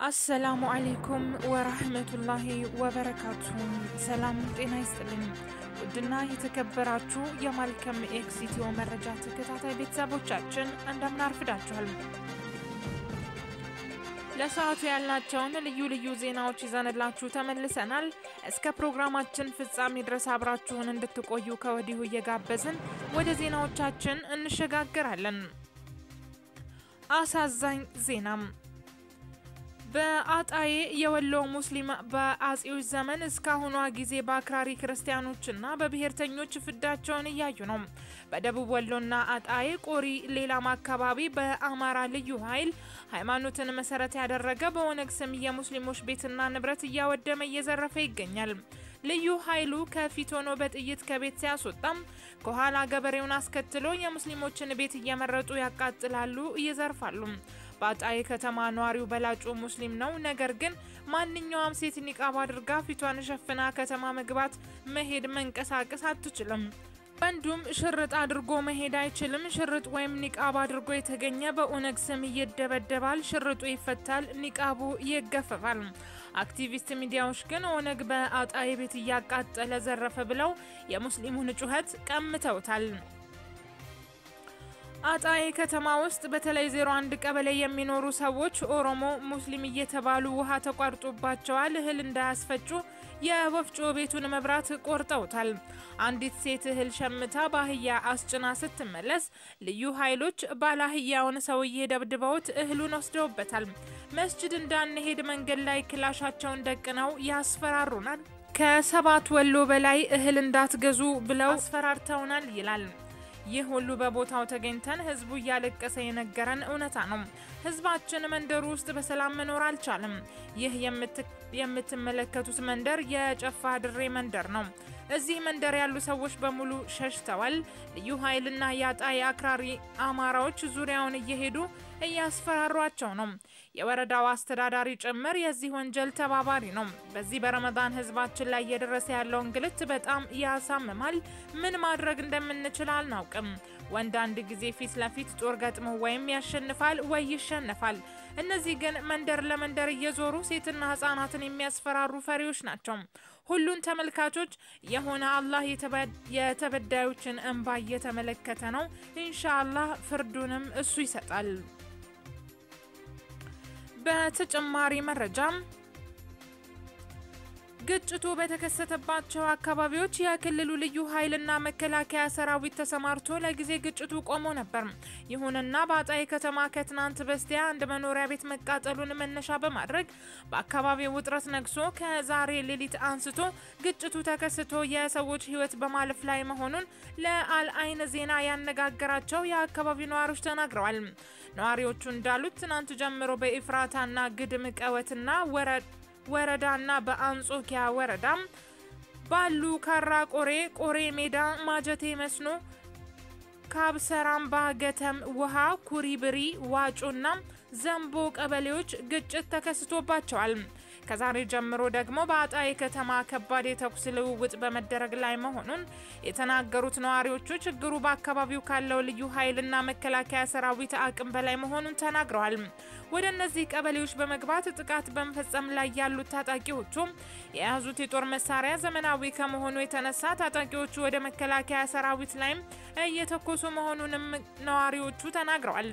አሰላሙ አሌይኩም ወራህመቱላሂ ወበረካቱ። ሰላም ጤና ይስጥልኝ። ውድና የተከበራችሁ የማልከም ኤክስ ኢትዮ መረጃ ተከታታይ ቤተሰቦቻችን እንደምን አርፍዳችኋል? ለሰዓቱ ያልናቸውን ልዩ ልዩ ዜናዎች ይዘንላችሁ ተመልሰናል። እስከ ፕሮግራማችን ፍጻሜ ድረስ አብራችሁን እንድትቆዩ ከወዲሁ እየጋበዝን ወደ ዜናዎቻችን እንሸጋግራለን። አሳዛኝ ዜናም በአጣዬ የወሎ ሙስሊም በአጼዎች ዘመን እስካሁኗ ጊዜ በአክራሪ ክርስቲያኖችና በብሔርተኞች ፍዳቸውን እያዩ ነው። በደቡብ ወሎና አጣዬ ቆሪ፣ ሌላም አካባቢ በአማራ ልዩ ኃይል ሃይማኖትን መሰረት ያደረገ በኦነግ ስም የሙስሊሞች ቤትና ንብረት እያወደመ እየዘረፈ ይገኛል። ልዩ ኃይሉ ከፊት ሆኖ በጥይት ከቤት ሲያስወጣም ከኋላ ገበሬውን አስከትሎ የሙስሊሞችን ቤት እየመረጡ ያቃጥላሉ፣ ይዘርፋሉ። በአጣዬ ከተማ ነዋሪው በላጩ ሙስሊም ነው። ነገር ግን ማንኛውም ሴት ኒቃብ አድርጋ ፊቷን ሸፍና ከተማ መግባት፣ መሄድ፣ መንቀሳቀስ አትችልም። ወንዱም ሽርጥ አድርጎ መሄድ አይችልም። ሽርጥ ወይም ኒቃብ አድርጎ የተገኘ በኦነግ ስም ይደበደባል፣ ሽርጡ ይፈታል፣ ኒቃቡ ይገፈፋል። አክቲቪስት ሚዲያዎች ግን ኦነግ በአጣዬ ቤት እያቃጠለ ዘረፈ ብለው የሙስሊሙን ጩኸት ቀምተውታል። አጣዬ ከተማ ውስጥ በተለይ 01 ቀበሌ የሚኖሩ ሰዎች ኦሮሞ፣ ሙስሊም እየተባሉ ውሃ ተቋርጦባቸዋል። እህል እንዳያስፈጩ የወፍጮ ቤቱን መብራት ቆርጠውታል። አንዲት ሴት እህል ሸምታ በአህያ አስጭና ስትመለስ ልዩ ኃይሎች ባለአህያውን ሰውዬ ደብድበውት እህሉን ወስደውበታል። መስጅድ እንዳንሄድ መንገድ ላይ ክላሻቸውን ደቅነው ያስፈራሩናል። ከሰባት ወሎ በላይ እህል እንዳትገዙ ብለው አስፈራርተውናል ይላል። ይህ ሁሉ በቦታው ተገኝተን ህዝቡ እያለቀሰ የነገረን እውነታ ነው። ህዝባችን መንደሩ ውስጥ በሰላም መኖር አልቻለም። ይህ የምትመለከቱት መንደር የጨፋ ድሬ መንደር ነው። እዚህ መንደር ያሉ ሰዎች በሙሉ ሸሽተዋል። ልዩ ኃይልና የአጣዬ አክራሪ አማራዎች ዙሪያውን እየሄዱ እያስፈራሯቸው ነው። የወረዳው አስተዳዳሪ ጭምር የዚህ ወንጀል ተባባሪ ነው። በዚህ በረመዳን ህዝባችን ላይ እየደረሰ ያለው እንግልት በጣም ያሳምማል። ምን ማድረግ እንደምንችል አልናውቅም። ወንድ አንድ ጊዜ ፊት ለፊት ጦር ገጥሞ ወይም ያሸንፋል ወይ ይሸነፋል። እነዚህ ግን መንደር ለመንደር እየዞሩ ሴትና ህጻናትን የሚያስፈራሩ ፈሪዎች ናቸው። ሁሉን ተመልካቾች የሆነ አላህ የተበዳዮችን እንባ እየተመለከተ ነው። ኢንሻአላህ ፍርዱንም እሱ ይሰጣል። በተጨማሪ መረጃም ግጭቱ በተከሰተባቸው አካባቢዎች የክልሉ ልዩ ኃይልና መከላከያ ሰራዊት ተሰማርቶ ለጊዜ ግጭቱ ቆሞ ነበር። ይሁንና በአጣዬ ከተማ ከትናንት በስቲያ አንድ መኖሪያ ቤት መቃጠሉን መነሻ በማድረግ በአካባቢው ውጥረት ነግሶ ከዛሬ ሌሊት አንስቶ ግጭቱ ተከስቶ የሰዎች ሕይወት በማለፍ ላይ መሆኑን ለአልአይን ዜና ያነጋገራቸው የአካባቢው ነዋሪዎች ተናግረዋል። ነዋሪዎቹ እንዳሉት ትናንት ጀምሮ በኢፍራታና ግድም ቀወትና ወረድ ወረዳና በአንጾኪያ ወረዳም ባሉ ካራ ቆሬ፣ ቆሬ ሜዳ፣ ማጀቴ መስኖ፣ ካብሰራምባ፣ ገተም ውሃ፣ ኩሪብሪ፣ ዋጮና ዘንቦ ቀበሌዎች ግጭት ተከስቶባቸዋል። ከዛሬ ጀምሮ ደግሞ በአጣዬ ከተማ ከባድ የተኩስ ልውውጥ በመደረግ ላይ መሆኑን የተናገሩት ነዋሪዎቹ ችግሩ በአካባቢው ካለው ልዩ ኃይልና መከላከያ ሰራዊት አቅም በላይ መሆኑን ተናግረዋል። ወደ እነዚህ ቀበሌዎች በመግባት ጥቃት በመፈጸም ላይ ያሉት ታጣቂዎቹ የያዙት የጦር መሳሪያ ዘመናዊ ከመሆኑ የተነሳ ታጣቂዎቹ ወደ መከላከያ ሰራዊት ላይም እየተኮሱ መሆኑንም ነዋሪዎቹ ተናግረዋል።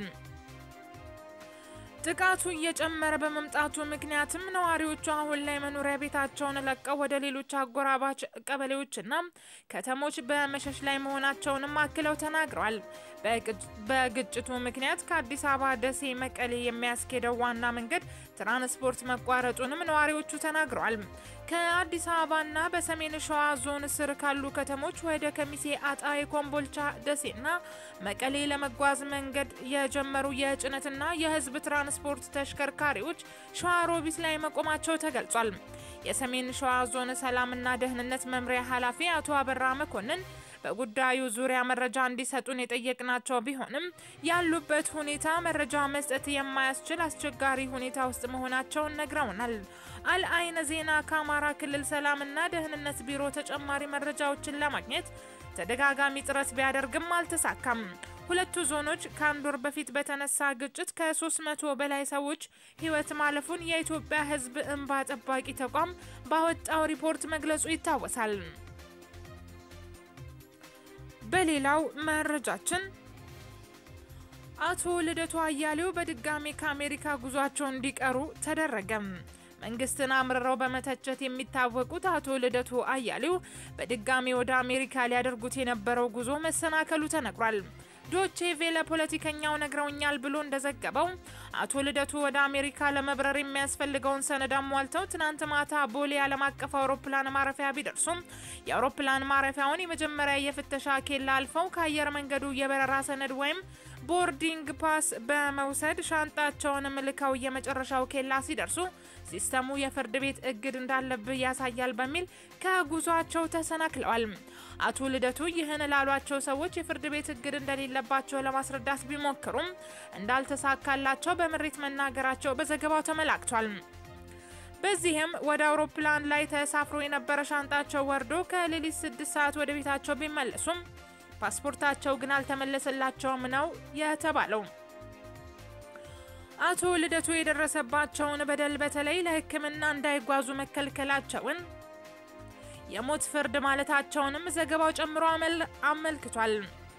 ጥቃቱ እየጨመረ በመምጣቱ ምክንያትም ነዋሪዎቹ አሁን ላይ መኖሪያ ቤታቸውን ለቀው ወደ ሌሎች አጎራባች ቀበሌዎችና ከተሞች በመሸሽ ላይ መሆናቸውንም አክለው ተናግረዋል። በግጭቱ ምክንያት ከአዲስ አበባ ደሴ፣ መቀሌ የሚያስኬደው ዋና መንገድ ትራንስፖርት መቋረጡንም ነዋሪዎቹ ተናግረዋል። ከአዲስ አበባና በሰሜን ሸዋ ዞን ስር ካሉ ከተሞች ወደ ከሚሴ፣ አጣዬ፣ ኮምቦልቻ፣ ደሴና መቀሌ ለመጓዝ መንገድ የጀመሩ የጭነትና የሕዝብ ትራንስፖርት ተሽከርካሪዎች ሸዋሮቢት ላይ መቆማቸው ተገልጿል። የሰሜን ሸዋ ዞን ሰላምና ደህንነት መምሪያ ኃላፊ አቶ አበራ መኮንን በጉዳዩ ዙሪያ መረጃ እንዲሰጡን የጠየቅናቸው ቢሆንም ያሉበት ሁኔታ መረጃ መስጠት የማያስችል አስቸጋሪ ሁኔታ ውስጥ መሆናቸውን ነግረውናል። አልአይን ዜና ከአማራ ክልል ሰላምና ደህንነት ቢሮ ተጨማሪ መረጃዎችን ለማግኘት ተደጋጋሚ ጥረት ቢያደርግም አልተሳካም። ሁለቱ ዞኖች ከአንድ ወር በፊት በተነሳ ግጭት ከ300 በላይ ሰዎች ሕይወት ማለፉን የኢትዮጵያ ሕዝብ እንባ ጠባቂ ተቋም ባወጣው ሪፖርት መግለጹ ይታወሳል። በሌላው መረጃችን አቶ ልደቱ አያሌው በድጋሚ ከአሜሪካ ጉዟቸው እንዲቀሩ ተደረገም። መንግስትን አምርረው በመተቸት የሚታወቁት አቶ ልደቱ አያሌው በድጋሚ ወደ አሜሪካ ሊያደርጉት የነበረው ጉዞ መሰናከሉ ተነግሯል። ዶቼ ቬለ ፖለቲከኛው ነግረውኛል ብሎ እንደዘገበው አቶ ልደቱ ወደ አሜሪካ ለመብረር የሚያስፈልገውን ሰነድ አሟልተው ትናንት ማታ ቦሌ ዓለም አቀፍ አውሮፕላን ማረፊያ ቢደርሱም የአውሮፕላን ማረፊያውን የመጀመሪያ የፍተሻ ኬላ አልፈው ከአየር መንገዱ የበረራ ሰነድ ወይም ቦርዲንግ ፓስ በመውሰድ ሻንጣቸውን ልከው የመጨረሻው ኬላ ሲደርሱ ሲስተሙ የፍርድ ቤት እግድ እንዳለብህ ያሳያል በሚል ከጉዟቸው ተሰናክለዋል። አቶ ልደቱ ይህን ላሏቸው ሰዎች የፍርድ ቤት እግድ እንደሌለባቸው ለማስረዳት ቢሞክሩም እንዳልተሳካላቸው በምሬት መናገራቸው በዘገባው ተመላክቷል። በዚህም ወደ አውሮፕላን ላይ ተሳፍሮ የነበረ ሻንጣቸው ወርዶ ከሌሊት ስድስት ሰዓት ወደ ቤታቸው ቢመለሱም ፓስፖርታቸው ግን አልተመለሰላቸውም ነው የተባለው። አቶ ልደቱ የደረሰባቸውን በደል በተለይ ለሕክምና እንዳይጓዙ መከልከላቸውን የሞት ፍርድ ማለታቸውንም ዘገባው ጨምሮ አመልክቷል።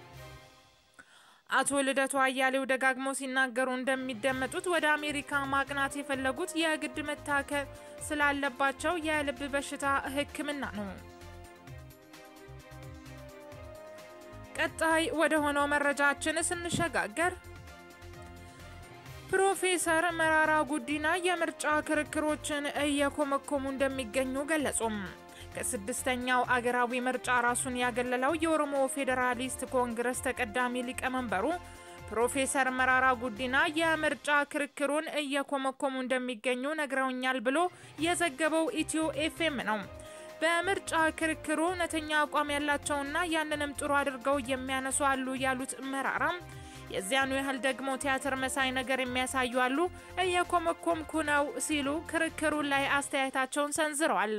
አቶ ልደቱ አያሌው ደጋግሞ ሲናገሩ እንደሚደመጡት ወደ አሜሪካ ማቅናት የፈለጉት የግድ መታከል ስላለባቸው የልብ በሽታ ሕክምና ነው። ቀጣይ ወደ ሆነው መረጃችን ስንሸጋገር ፕሮፌሰር መራራ ጉዲና የምርጫ ክርክሮችን እየኮመኮሙ እንደሚገኙ ገለጹም። ከስድስተኛው አገራዊ ምርጫ ራሱን ያገለለው የኦሮሞ ፌዴራሊስት ኮንግረስ ተቀዳሚ ሊቀመንበሩ ፕሮፌሰር መራራ ጉዲና የምርጫ ክርክሩን እየኮመኮሙ እንደሚገኙ ነግረውኛል ብሎ የዘገበው ኢትዮ ኤፍኤም ነው። በምርጫ ክርክሩ እውነተኛ አቋም ያላቸውና ያንንም ጥሩ አድርገው የሚያነሱ አሉ ያሉት መራራም የዚያኑ ያህል ደግሞ ቲያትር መሳይ ነገር የሚያሳዩ አሉ፣ እየኮመኮምኩ ነው ሲሉ ክርክሩ ላይ አስተያየታቸውን ሰንዝረዋል።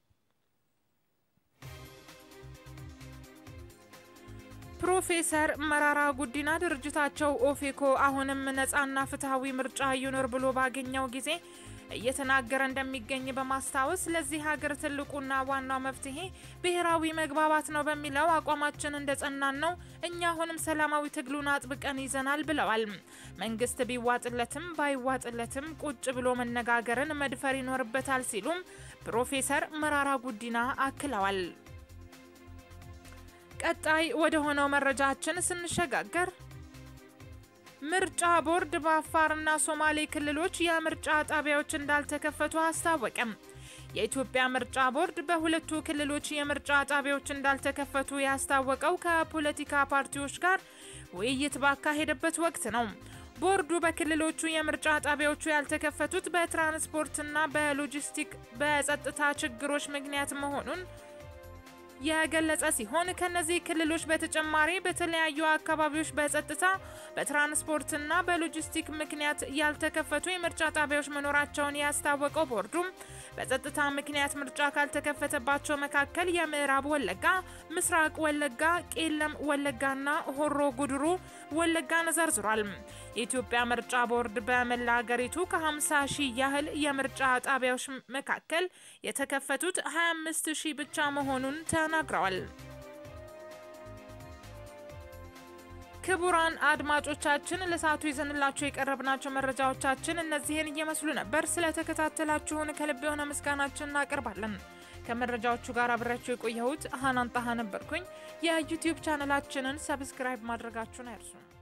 ፕሮፌሰር መራራ ጉዲና ድርጅታቸው ኦፌኮ አሁንም ነጻና ፍትሐዊ ምርጫ ይኖር ብሎ ባገኘው ጊዜ እየተናገረ እንደሚገኝ በማስታወስ ለዚህ ሀገር ትልቁና ዋናው መፍትሄ ብሔራዊ መግባባት ነው በሚለው አቋማችን እንደጸናን ነው። እኛ አሁንም ሰላማዊ ትግሉን አጥብቀን ይዘናል ብለዋል። መንግስት ቢዋጥለትም ባይዋጥለትም ቁጭ ብሎ መነጋገርን መድፈር ይኖርበታል ሲሉም ፕሮፌሰር መራራ ጉዲና አክለዋል። ቀጣይ ወደ ሆነው መረጃችን ስንሸጋገር ምርጫ ቦርድ በአፋርና ሶማሌ ክልሎች የምርጫ ጣቢያዎች እንዳልተከፈቱ አስታወቀም። የኢትዮጵያ ምርጫ ቦርድ በሁለቱ ክልሎች የምርጫ ጣቢያዎች እንዳልተከፈቱ ያስታወቀው ከፖለቲካ ፓርቲዎች ጋር ውይይት ባካሄደበት ወቅት ነው። ቦርዱ በክልሎቹ የምርጫ ጣቢያዎቹ ያልተከፈቱት በትራንስፖርትና በሎጂስቲክ በጸጥታ ችግሮች ምክንያት መሆኑን የገለጸ ሲሆን ከነዚህ ክልሎች በተጨማሪ በተለያዩ አካባቢዎች በጸጥታ በትራንስፖርትና በሎጂስቲክ ምክንያት ያልተከፈቱ የምርጫ ጣቢያዎች መኖራቸውን ያስታወቀው ቦርዱም በጸጥታ ምክንያት ምርጫ ካልተከፈተባቸው መካከል የምዕራብ ወለጋ፣ ምስራቅ ወለጋ፣ ቄለም ወለጋና ሆሮ ጉድሩ ወለጋን ዘርዝሯል። የኢትዮጵያ ምርጫ ቦርድ በመላ ሀገሪቱ ከ50 ሺህ ያህል የምርጫ ጣቢያዎች መካከል የተከፈቱት 25 ሺህ ብቻ መሆኑን ተናግረዋል። ክቡራን አድማጮቻችን ለሰዓቱ ይዘንላችሁ የቀረብናቸው መረጃዎቻችን እነዚህን እየመስሉ ነበር። ስለተከታተላችሁን ከልብ የሆነ ምስጋናችን እናቀርባለን። ከመረጃዎቹ ጋር አብሬያችሁ የቆየሁት ሀናን ጣሃ ነበርኩኝ። የዩቲዩብ ቻነላችንን ሰብስክራይብ ማድረጋችሁን አይርሱ።